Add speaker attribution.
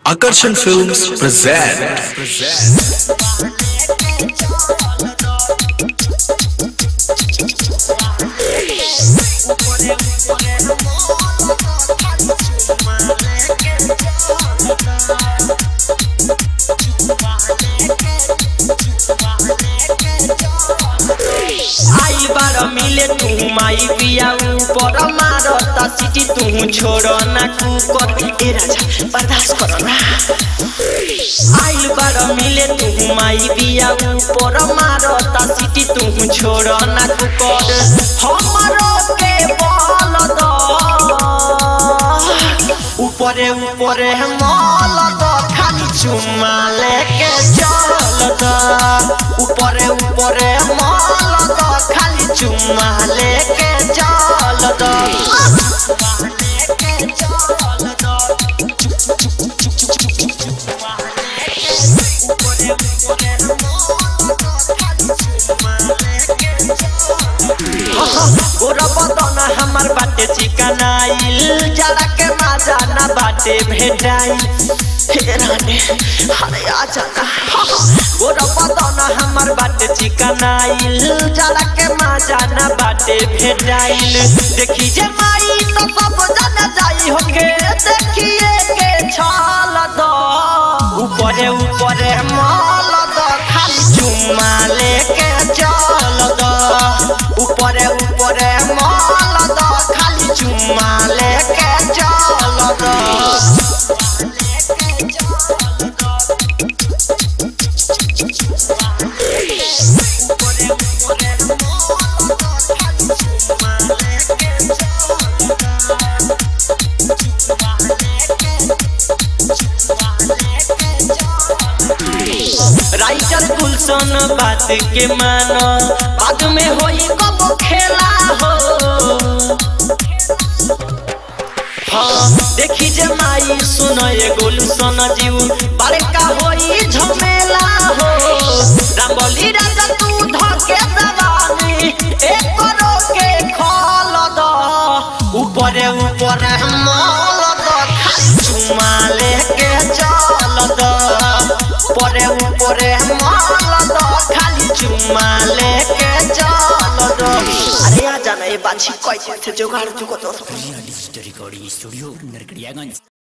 Speaker 1: Akarsan Films present.
Speaker 2: आई बार मिले तू माई पिया ऊपर मारता सिटी तू छोड़ ना कुकर ए राजा बर्दाश्त कर ना आइल बार मिले तू माई पिया ऊपर मारता सिटी तू छोड़ ना कुकर हमरो के बल द ऊपरे ऊपरे मल द खाली चुम्मा लेके चल द ऊपरे ऊपरे मल द खाली चुम्मा लेके चल द गोरा बदन हमर बाटे चिकनाइल जरा के माजा ना बाटे भेटाई हे रानी अरे आ जाना गोरा बदन हमर बाटे चिकनाइल जरा के माजा ना बाटे भेटाइल देखी जे माई तो सब जन जाई होके देखिए के छाल दो ऊपरे ऊपरे माल दो खाली चुम्मा लेके चल दो ऊपरे ऊपरे माल दो खाली चुम्मा लेके चल दो राइटर गुलशन बात के मानो बाद में होई कब खेला हो हाँ देखी जे माई सुनो ये गोलू सोना जीव बड़का होई झमेला हो रामबली राजा तू धके जवानी एक करो के खोल दो ऊपरे ऊपरे मोल दो खाली चुमा लेके चल दो ऊपरे ऊपरे मोल दो खाली चुमा लेके चल दो अरे आ जाना ये बाछी कोई से जुगाड़ जुगो तो
Speaker 3: डिजिटल रिकॉर्डिंग स्टूडियो नरकड़ियागंज